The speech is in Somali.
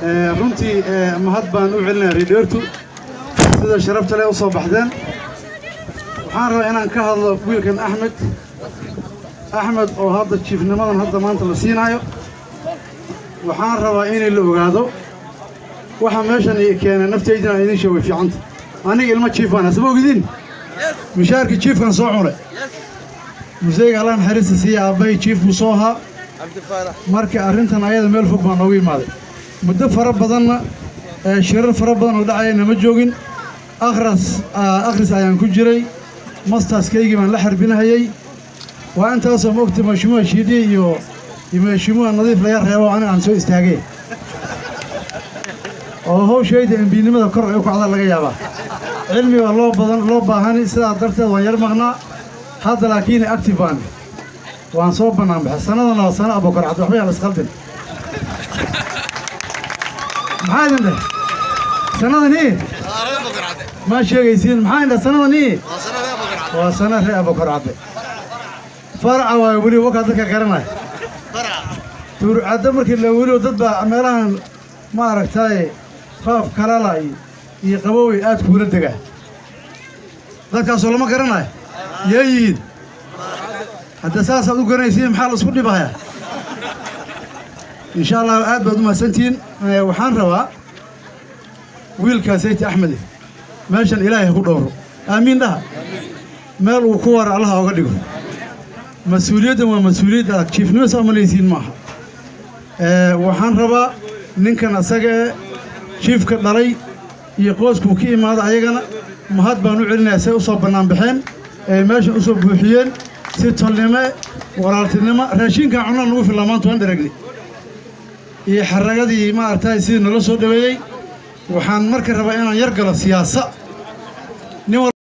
runtii mahad baan u celinaya reedheertu sida sharafta leh u soo baxdeen waxaan rabaa inaan ka hadlo wiilkan axmed axmed oo hadda jiifnimadan hadda maanta la siinaayo waxaan rabaa inay la ogaado waxa meeshan i keenay naftaydina aan idiin sheego way fiicanta aniga ilmo jiif baan hasma ogidin mishaarkii jiifkan soo cunay museyga allah naxariista siiya aabbahay jiif buu soo ahaa marka arrintan ayada meel fog baa noogu imaaday muddo fara badanna shirar fara badan oo dhacaya nama joogin akhras akhris ayaan ku jiray mastaskaygii baan la xarbinahayey waa intaasoo ma ogta mashimuha shiidhi iyo iyo mashimuha nadiif laga reebo aniga aan soo istaagay oo hawshayda embiinimada kor ay u kacda laga yaabaa cilmi baa loo badan loo baahani sidaa darteed waan yar maqnaa hadda laakiin active baan waan soo bannaan baxay sannadana waa sana abokar cabdi waxba yaan isqaldin maxaa idin dheh sannadanii maa sheegaysiin maxaa idin dheh sannadanii waa sana ree abokar cabdi faraca waa weli wakaa dadka garanaya tuurcaddo markii la welioo dad baa meelahan ma aragtaaye faaf kalala iyo qabowey aad kuula degaa dadkaasoo lama garanayo yee yihiin hadda saasaad u garanaysiin maxaa la isku dhibahaya insha allah aad baad u mahadsantihiin waxaan rabaa wiilkaa sayti axmede meeshan ilaahay ha ku dhowro aamiin dhaha meel uu ku wara allaha oga dhigo mas-uuliyaddan waa mas-uuliyad adag jiifnimo saa malaysiin maaha waxaan rabaa ninkan asaga ee jiifka dhalay iyo qoyskuu ka imaada ayagana mahad baan u celinayaa say u soo bannaan baxeen ee meeshan u soo buuxiyeen si tolnimo walaaltinimo raashinkan cunaan nagu fillaa maanta waan dharagnay iyo xaragadii maaragtay sidii nala soo dhoweeyey waxaan marka rabaa inaan yar galo siyaasa nin